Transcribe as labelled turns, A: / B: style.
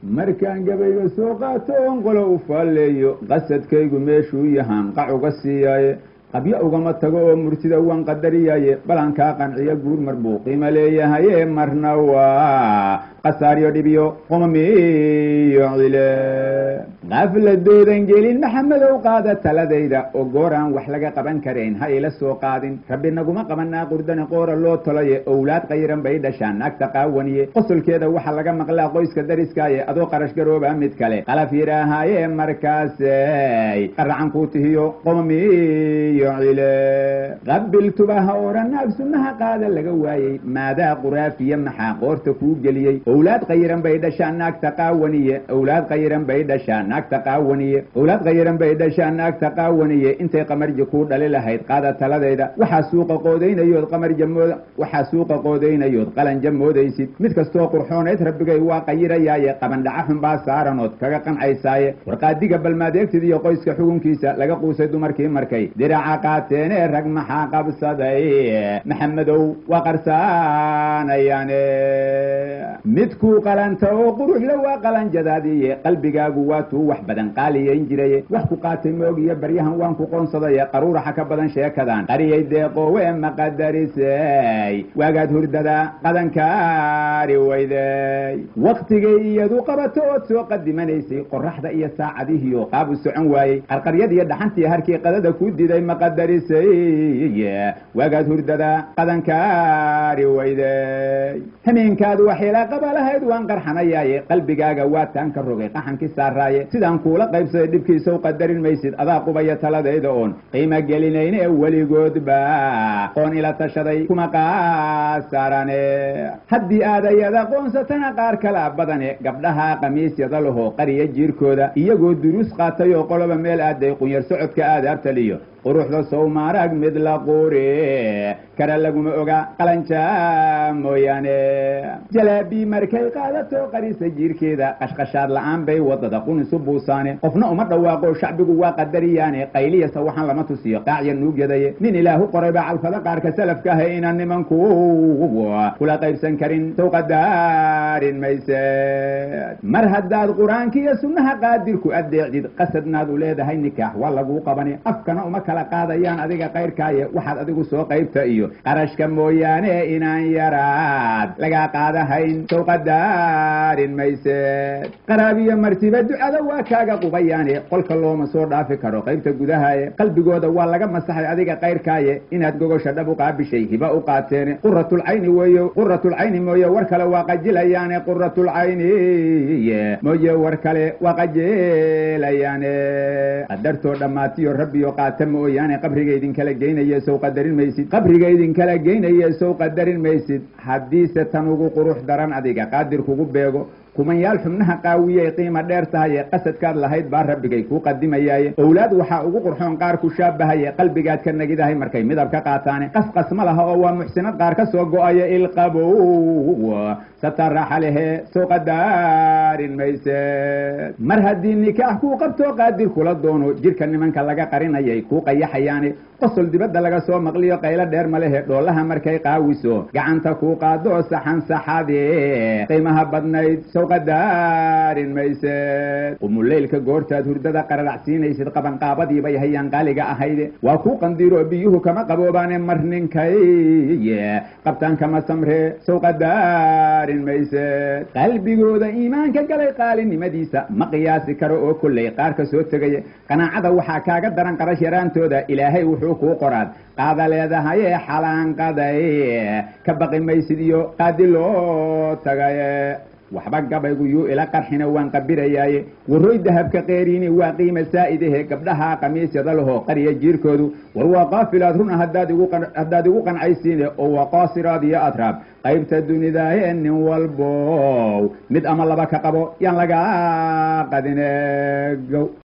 A: markaan gabayga soo qaato oon qolo u faalleeyo qasadkaygu meeshuu yahaan qac uga siiyaaye qabyo ugama tago oo murtida waan qadariyaaye balankaa qanciyo guur mar buu qiimo leeyahaye marna waa qasaaryo dhibiyo qomamiyo cile qafladoodan gelin maxamedow qaada taladayda oo gooraan wax laga qaban karayn ha ila soo qaadin rabbi naguma qabanaa qurdani qoora loo tolaye owlaad qayiran bay dhashaan naagta qaawaniye qosolkeeda waxaa laga maqlaa qoyska dariskaaye adoo qarash garooba mid kale qalaf yidhaahaaye markaasay qaracan kuu tihiyo qomamiyo cile qabiltuba ha oran naag sunnaha qaada laga waayey maadaa quraafiya maxaa qoorta kuu geliyey owlaad qayiran bay dhashaan naagta qaawaniye owlaad qayiran bay dhashaan naagta qaawaniye owlaad qayiran bay dhashaan naagta qaawaniye intay qamarji kuu dhali lahayd qaada taladayda waxaa suuqa qoodaynayood qamarja mood waxaa suuqa qoodaynayood qalanja moodaysid mid kastoo qurxoonayd rabbigay waa qayirayaaye qabandhaca xunbaa saaranood kaga qancaysaye warqaadiga balmaadeegtid iyo qoyska xugunkiisa laga quusay dumarkii markay diraca qaateene rag maxaa qabsaday maxamedow waa qarsaanayaane midkuu qalanta oo quruxla waa qalanjadaadiye qalbigaagu waa tuu wax badan qaaliyayn jiraye wax ku qaatay moogiyo baryahan waan ku qoonsadaye qaruuraxa ka badan sheekadan qariyay deeqoowe maqadarisay waagaad hurdada qadankaari weyday waktigay iyadu qabato ood soo qadimanaysay qoraxda iyo saacadihiyo qaabu socon waayey qarqaryad iyo dhaxantii harkii qadada ku diday maqadarisay waagaad hurdada qadankaari weyday hameenkaad waxila qaba lahayd waan qarxanayaaye qalbigaaga waa taan ka rogay qaxankii saaraaye sidaan kuula qaybsaday dhibkiisaw qadarin maysid adaa qubaya taladayda oon qiimo gelinayne weligoodba qoon ila tashaday kuma qaasarane haddii aad ayada qoonsatana qaar kala badane gabdhaha khamiisyada laho qariya jiirkooda iyagoo duruus qaatay oo qoloba meel aaday qunyar socodka aadaabtaliyo quruxda sowmaarag mid la quuri kara laguma oga qalanja mooyaane jalaabii markay qaadato qarisa jiirkeeda qashqashaad la'aan bay wadada qunisu buusaane qofna uma dhawaaqo shacbigu waa qadariyaane qayliyasa waxaan lama tusiyo qaacya nuugyadaye nin ilaahu qorayba calfada qaarka salafka ah inaan nimanku kula qaybsan karin sow qadaarin mayse mar haddaad qur-aankiiyo sunnaha qaadirku adeecdid qasadnaad u leedahay nikaax waa laguu qabani afkana uma kala qaadayaan adiga kayrkaaye waxaad adigu soo qaybta iyo qarashka mooyaane inaan yaraad lagaa qaadahayn sow qadaarin mayse qaraabiyo martiba ducada waa kaaga qubayaane qolka looma soo dhaafi karo qaybta gudahaye qalbigooda waa laga masaxay adiga kayrkaaye inaad gogosha dhab u qaabishay hiba u qaateene quratulcayni weeye quratulcayni mooye war kale waa qajilayaane quratulcayni mooye war kale waa qajilayaane qadartoo dhammaatiyo rabbiyo qaata mooyaane qabriga idinkala geynaye sow qadarin maysid qabriga idinkala geynaye sow qadarin maysid haddiise tan ugu qurux daran adiga qaadir kugu beego kumanyaal xubnaha qaawiyay qiima dheer tahaye qasadkaad lahayd baa rabbigay kuu qadimayaaye owlaad waxaa ugu qurxoon qaar ku shaabahaye qalbigaad ka nagidahay markay midab ka qaataane qasqas ma laha oo waa muxsinad qaar ka soo go-aya ilqabow sataraxa lehe soo qadaarin mayse mar haddii nikaax kuu qabtoo qaadir kula doono jirka nimanka laga qarinayay kuu qayaxayaane qosol dibadda laga soo maqliyo qaylo dheer ma lehe dhoolaha markay qaawiso gacanta kuu qaado saxan saxade qiimaha badnayd sow qadaarin mayse qumuleylka goortaad hurdada qararacsiinaysid qabanqaabadiibay hayaan qaaliga ahayde waa kuu qandiiro biyuhu kama qaboobaane mar ninkay qabtaan kama samre sow qadaarin mayse qalbigooda iimaanka galay qaalinimadiisa ma qiyaasi karo oo kolley qaar ka soo tegaya qanaacada waxaa kaaga daran qarash yaraantooda ilaahay wuxuu kuu qoraad qaada leedahaye xalaanqaday ka baqi maysid iyo qaadi loo tagaye waxba gabaygu yuu ila qarxina waan qabirayaaye warooy dahabka qeeriini waa qiima saa'idahe gabdhaha khamiisyada laho qariya jiirkoodu war waa qaafilaad runa haddaad igu qancaysiine oo waa qaasiraad iyo atraab qaybta dunidaaye nin walbow mid ama laba ka qabo yaan lagaa qadine gow